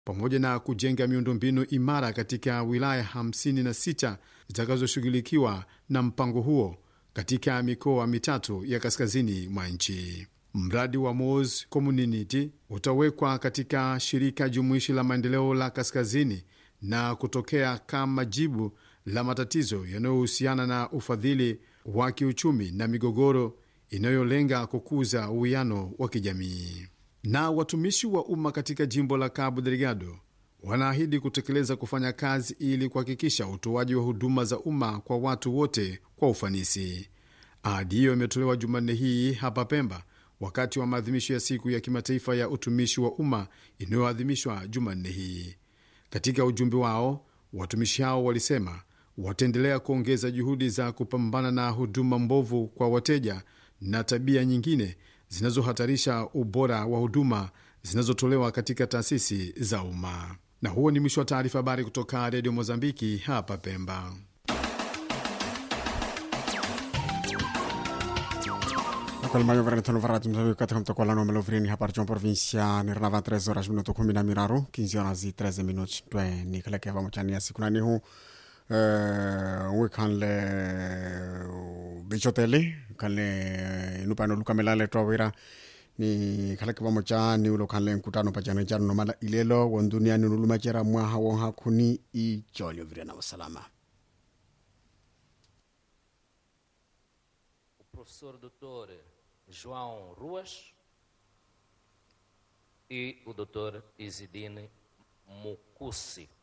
pamoja na kujenga miundombinu imara katika wilaya 56 zitakazoshughulikiwa na mpango huo katika mikoa mitatu ya kaskazini mwa nchi. Mradi wa Mos Community utawekwa katika shirika jumuishi la maendeleo la kaskazini na kutokea kama jibu la matatizo yanayohusiana na ufadhili wa kiuchumi na migogoro inayolenga kukuza uwiano wa kijamii. Na watumishi wa umma katika jimbo la Cabo Delgado wanaahidi kutekeleza kufanya kazi ili kuhakikisha utoaji wa huduma za umma kwa watu wote kwa ufanisi. Ahadi hiyo imetolewa Jumanne hii hapa Pemba wakati wa maadhimisho ya siku ya kimataifa ya utumishi wa umma inayoadhimishwa Jumanne hii. Katika ujumbe wao, watumishi hao walisema wataendelea kuongeza juhudi za kupambana na huduma mbovu kwa wateja na tabia nyingine zinazohatarisha ubora wa huduma zinazotolewa katika taasisi za umma. Na huo ni mwisho wa taarifa habari kutoka Redio Mozambiki hapa Pemba. Akalmayo varantano varatu msawi katika mtakwalano malovrini hapa Region Provincia ni rnava 13 horas minuto kumi na miraru 15 horas y 13 minutos twe ni kala keva mchani ya siku nani hu uh, wikanle bichoteli kanle nupano lukamelale twawira ni kala keva mchani ulo kanle nkutano pachano chano nomala ilelo wonduniani nulumachera mwaha wonha kuni icholyo virena wasalama o professor doutor João Ruas e o doutor Isidine Mukusi.